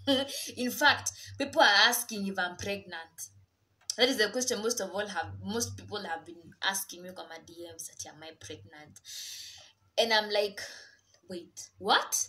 in fact people are asking if i'm pregnant that is the question most of all have most people have been asking me on my dms that am i pregnant and i'm like wait what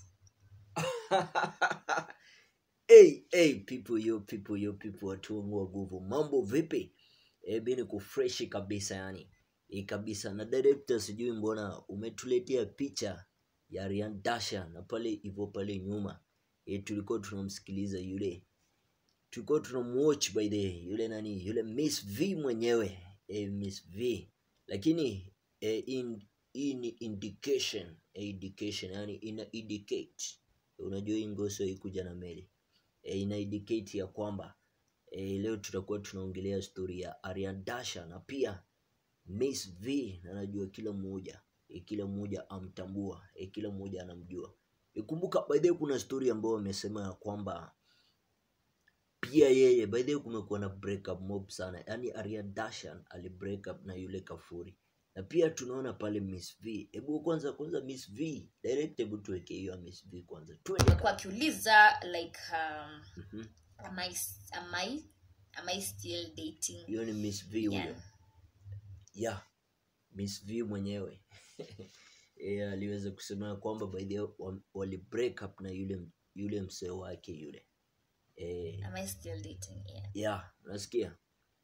hey, hey, people yo people yo people watu wangu wa nguvu mambo vipi e, mi niko freshi kabisa yani e, kabisa na director sijui mbona umetuletea picha ya Ryan Dasha na pale hivyo pale nyuma e, tulikuwa tunamsikiliza yule tulikuwa tunamwatch by the yule nani yule Miss V mwenyewe e, Miss V lakini e, in, hii ni indication e, indication yani ina indicate unajua hii ngoso ikuja na meli e, ina indicate ya kwamba e, leo tutakuwa tunaongelea story ya Ariana Dasha na pia Miss V na najua kila mmoja e, kila mmoja amtambua e, kila mmoja anamjua e, kumbuka by the way kuna story ambayo wamesema ya kwamba pia yeye by the way kumekuwa na breakup mob sana yani Ariana Dasha ali break up na yule Kafuri na pia tunaona pale Miss V hebu kwanza kwanza Miss V direct hebu tuweke hiyo ya Miss V kwanza twende kwa akiuliza like um, Mhm. am I, am I, am I still dating hiyo ni Miss V huyo yeah. yeah Miss V mwenyewe yeah, aliweza kusema ya kwamba by the way wa- wali break up na yule yule msee wake yule eh, am I still dating yeah. yeah unasikia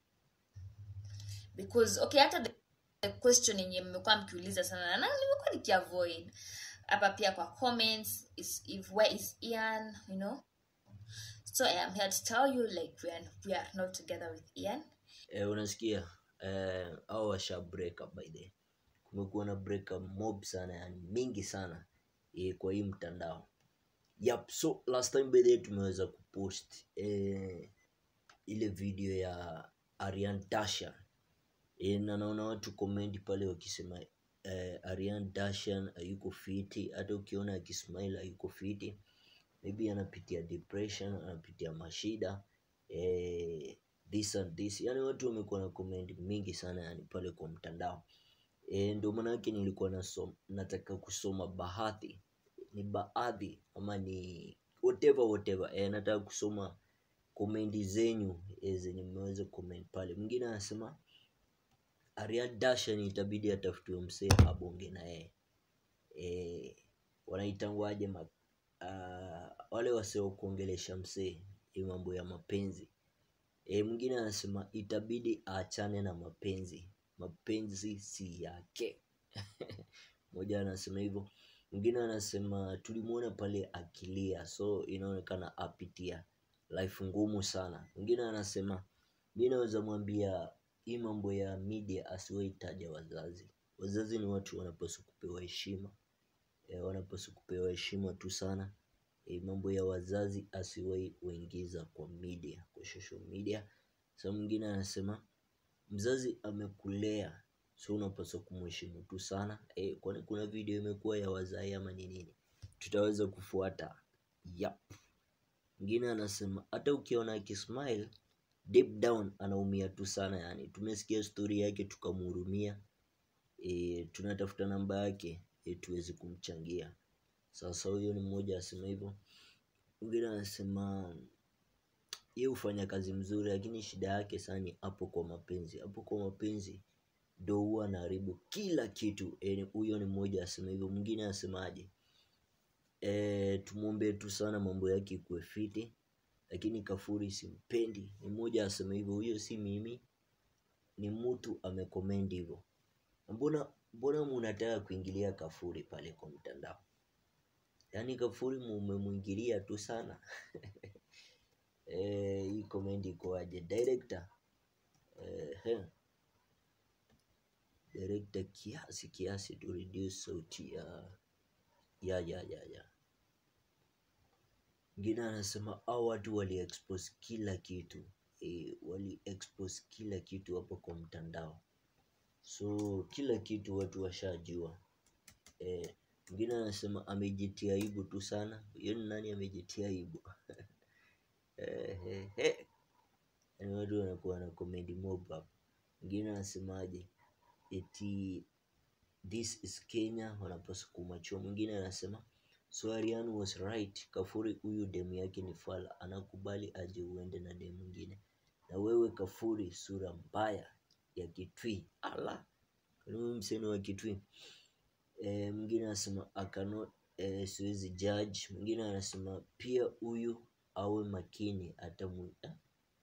because okay hata the, the question yenye mmekuwa mkiuliza sana na nimekuwa nikiavoid hapa pia kwa comments is if where is ian you know so i am here to tell you like we are, we are not together with ian eh, unasikia eh, au washa break up by the way. kumekuwa na break up mob sana yani mingi sana eh, kwa hii mtandao yep so last time by the way tumeweza kupost eh, ile video ya Arian Dashan e, na naona watu comment pale wakisema eh, Arian Dashan hayuko fiti hata ukiona akismile hayuko fiti maybe anapitia depression anapitia mashida eh, this and this yani watu wamekuwa na comment mingi sana yani pale kwa mtandao e, ndio maana yake nilikuwa nasom, nataka kusoma baadhi ni baadhi ama ni whatever whatever e, nataka kusoma komendi zenyu e, zenye mmeweza comment pale mwingine anasema Ariad Dashan itabidi atafutiwe msee abonge na yeye e, wanaitangwaje ma, uh, wale wasio kuongelesha msee hii mambo ya mapenzi e, mwingine anasema itabidi aachane na mapenzi mapenzi si yake mmoja anasema hivyo mwingine anasema tulimwona pale akilia so inaonekana apitia life ngumu sana mwingine anasema mi naweza mwambia hii mambo ya media asiwaitaja wazazi wazazi ni watu wanapaswa kupewa heshima e, wanapaswa kupewa heshima tu sana e, mambo ya wazazi asiwai waingiza kwa media kwa social media sa mwingine anasema mzazi amekulea so unapaswa kumheshimu tu sana e, kwani kuna video imekuwa ya wazai ama ni nini tutaweza kufuata yep. mwingine anasema hata ukiona akismile deep down anaumia tu sana yani tumesikia stori yake tukamhurumia e, tunatafuta namba yake e, tuweze kumchangia sasa huyo ni mmoja asema hivyo mwingine anasema ye hufanya kazi mzuri lakini shida yake sana ni hapo kwa mapenzi hapo kwa mapenzi ndo huwa anaharibu kila kitu Eh, huyo ni mmoja asema hivyo mwingine asemaje e, tumwombee tu sana mambo yake ikuwe fiti lakini kafuri simpendi ni mmoja asema hivyo huyo si mimi ni mtu amekomendi hivyo Na mbona mbona munataka kuingilia kafuri pale kwa mtandao yaani kafuri mumemwingilia tu sana Eh, hii comment ikoaje director eh, director kiasi kiasi to reduce sauti ya ya ya ya ya mwingine anasema au watu wali expose kila kitu e, wali expose kila kitu hapo kwa mtandao so kila kitu watu washajua Eh, mwingine anasema amejitia aibu tu sana hiyo ni nani amejitia aibu Eh, eh, eh. Yaani watu wanakuwa na comedy mob hapa mwingine anasemaje eti this is kenya wanapaswa kumachua mwingine anasema so Arian was right kafuri huyu demu yake ni fala anakubali aje uende na demu mwingine na wewe kafuri sura mbaya ya kitwi ala kaniwe mseni wa kitwi e, mwingine anasema akano e, siwezi judge mwingine anasema pia huyu awe makini atamu eh,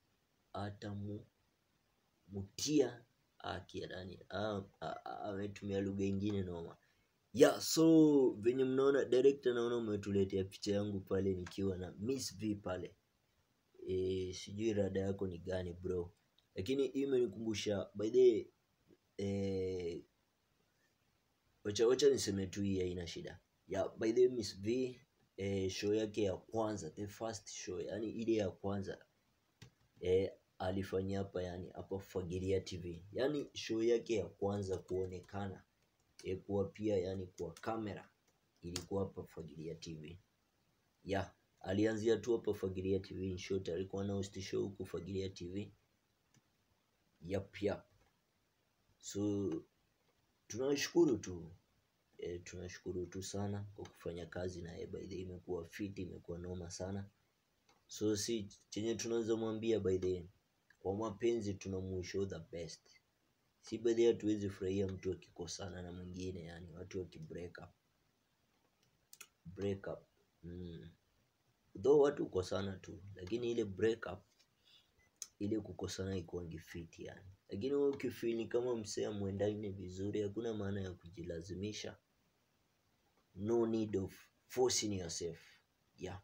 atamutia akiadani ametumia lugha ingine noma ya so venye mnaona director naona umetuletea picha yangu pale nikiwa na miss v pale e, sijui rada yako ni gani bro lakini hii imenikumbusha by the way, eh, wacha wacha niseme tu hii haina shida ya by the way, miss v eh, show yake ya kwanza the first show yani ile ya kwanza eh, alifanyia hapa yani hapa fagilia tv yani show yake ya kwanza kuonekana eh, kuwa pia yani kwa kamera ilikuwa hapa fagilia tv ya alianzia tu hapa fagilia tv in short alikuwa na host show huku fagilia tv yap yap so tunashukuru tu e, tunashukuru tu sana kwa kufanya kazi naye by the way, imekuwa fiti imekuwa noma sana so si chenye tunaweza mwambia by the way, kwa mapenzi tunamuishow the best si by the way, hatuwezi furahia mtu akikosana na mwingine yani watu wakibreak up break up mm. though watu hukosana tu lakini ile break up ile kukosana ikuangi fiti yani lakini wewe ukifili kama msee amwendani vizuri hakuna maana ya kujilazimisha no need of forcing yourself yeah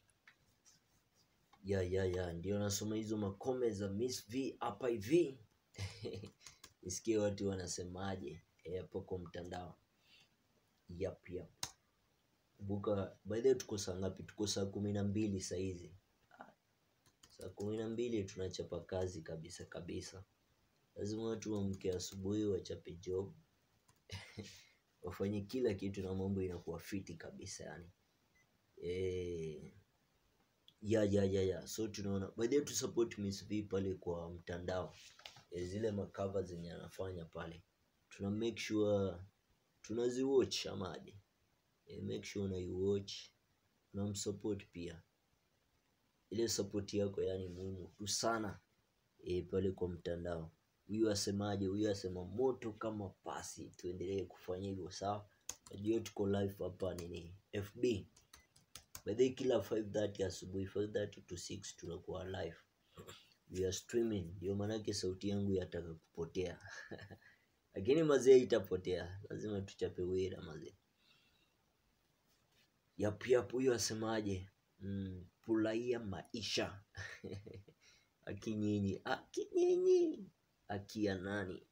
ya ya ya ndio nasoma hizo makome za miss v hapa hivi nisikie watu wanasemaje eh, hapo kwa mtandao yap yap kumbuka by the way tuko saa ngapi tuko saa kumi na mbili sahizi saa kumi na mbili tunachapa kazi kabisa kabisa lazima watu wamke asubuhi wachape job wafanye kila kitu na mambo inakuwa fiti kabisa yani e, ya ya ya ya so tunaona by the way tu support Miss V pale kwa mtandao e, zile makava zenye anafanya pale tuna make sure tunaziwatch amadi e, make sure unaiwatch unamsupport pia ile support yako yani muhimu tu sana e, pale kwa mtandao huyu asemaje huyu asema moto kama pasi tuendelee kufanya hivyo sawa najua tuko live hapa nini fb by the way, kila 5:30 asubuhi 5:30 to 6 tunakuwa live we are streaming ndio maanake sauti yangu yataka kupotea lakini mazee itapotea lazima tuchape wira mazee yap yap huyu asemaje mm, furahia maisha akinyinyi akinyinyi akia nani